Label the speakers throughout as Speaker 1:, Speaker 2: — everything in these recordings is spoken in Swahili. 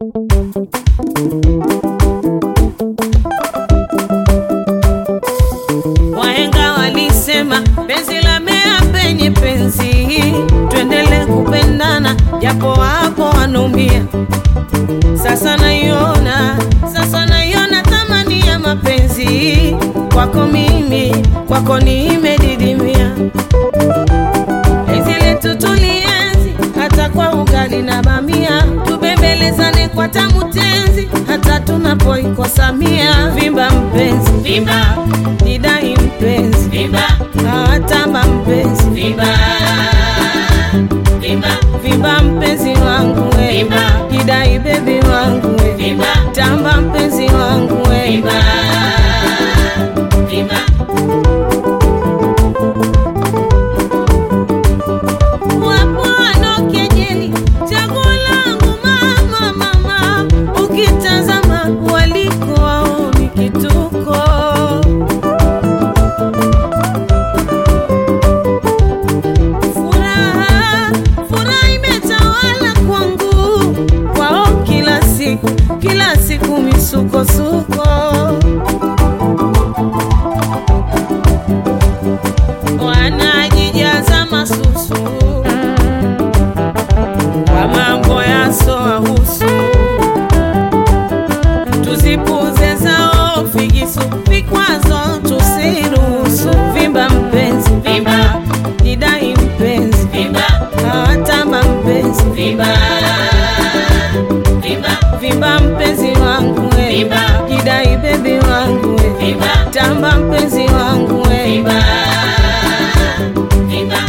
Speaker 1: Wahenga walisema penzi la mea penye penzi, tuendele kupendana japo wapo wanaumia. Sasa naiona, sasa naiona thamani ya mapenzi kwako mimi, kwako nimedidimia. Penzi letu tulienzi hata kwa ugali na bamia, tubembelezane kwa tamu tenzi hata tunapoikosa mia. Vimba mpenzi, vimba nidai mpenzi, vimba hawatamba mpenzi, vimba vimba vimba mpenzi wangu we, vimba kidai bebi wangu we, vimba tamba mpenzi wangu we, vimba vimba Wapo wanaokejeli chaguo langu mama, mama, ukitazama waliko waoni kituko. Furaha, furaha imetawala kwangu, kwao kila siku, kila siku misukosuko. Wanajijaza masusu kwa mambo yasowahusu, tuzipuze zao figisu, vikwazo tusiruhusu. Vimba mpenzi, vimba nidai mpenzi, vimba hawatamba mpenzi, vimba vimba vimba mpenzi wangu we, vimba kidai bebi wangu we, vimba tamba mpenzi wangu we, vimba vimba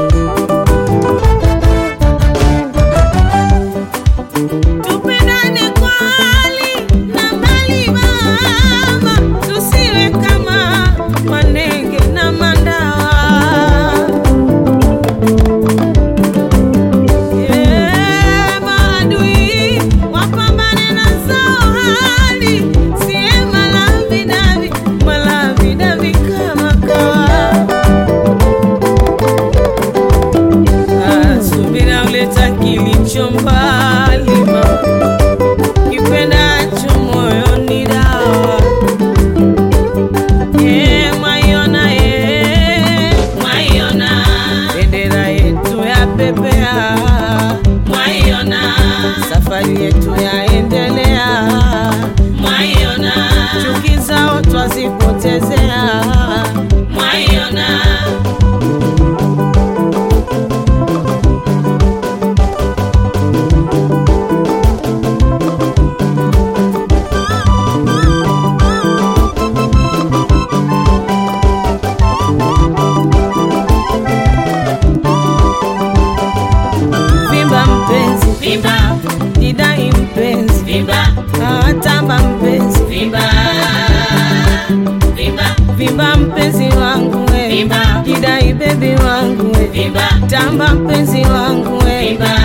Speaker 1: Tupendane kwa hali na mali mama, tusiwe kama manenge na mandawa. Eh, maadui wapambane na zao hali, siye malavidavi malavidavi kama kawa. Ah, subira uleta kilicho mbali mama, kipendacho moyoni dawa. Eh, mwaiona, eh, mwaiona bendera yetu ya pepea, mwaiona safari yetu yaendelea, mwaiona chuki zao twazipotezea, mwaiona Vimba mpenzi, vimba nidai mpenzi, vimba hawatamba mpenzi, vimba vimba vimba mpenzi wangu we, vimba kidai bebi wangu we, vimba tamba mpenzi wangu we, vimba